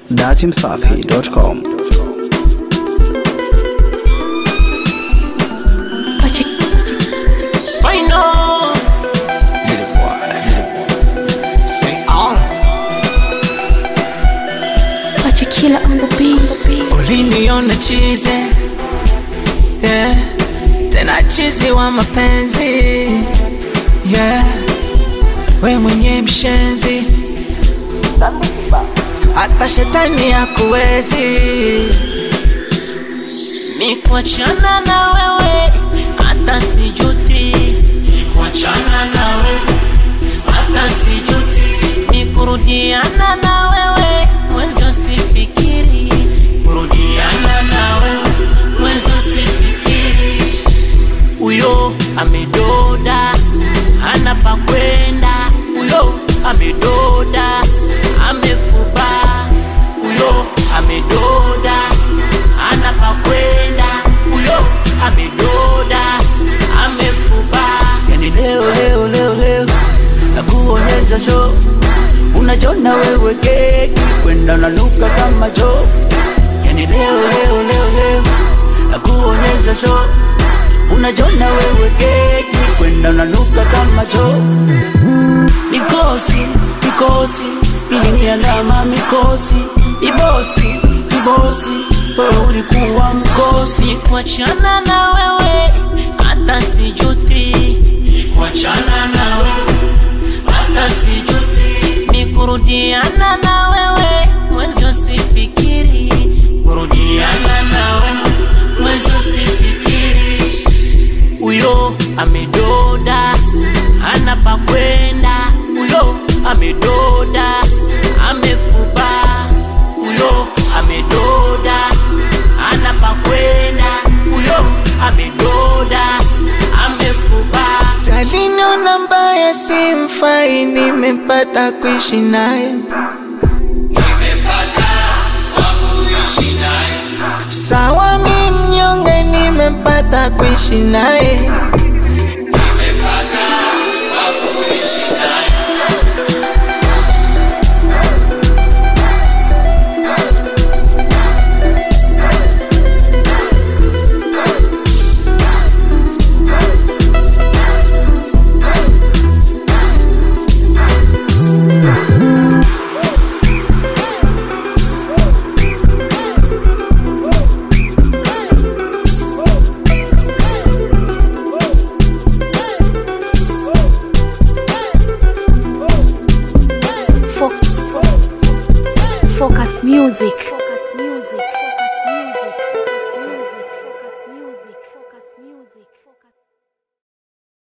datimsafi.com. Final. Say all. Pacha killer on the beat. Uliniona chize yeah. Tena chizi wa mapenzi yeah. We mwenye mshenzi hata shetani hakuwezi Nikuachana na wewe hata sijuti, nikuachana na wewe hata sijuti, nikurudiana na wewe mwenzo sifikiri, kurudiana na wewe mwenzo sifikiri. Huyo amedoda hana pa kwenda, huyo amedoda amefuba, huyo amedoda hana pa kwenda, huyo amedoda amefuba. yani leo leo leo leo nakuonyesha show unajona wewe keki kwenda unanuka kama cho yani leo leo leo leo nakuonyesha show unajona wewe keki kwenda unanuka kama cho mikosi mikosi iliniandama mikosi ibosi ibosi wewe ulikuwa mkosi Nikuachana na wewe hata sijuti, nikuachana na wewe hata sijuti, nikurudiana na wewe mwenzo sifikiri, kurudiana na wewe mwenzo sifikiri. Huyo amedoda hana pa kwenda, huyo amedoda amefuba, huyo amedoda hana pa kwenda, huyo amedoda amefuba. Saliniona mbaya simfai, nimepata kuishi naye. Sawa mi mnyonge, nimepata kuishi naye. Fo- Focus Music.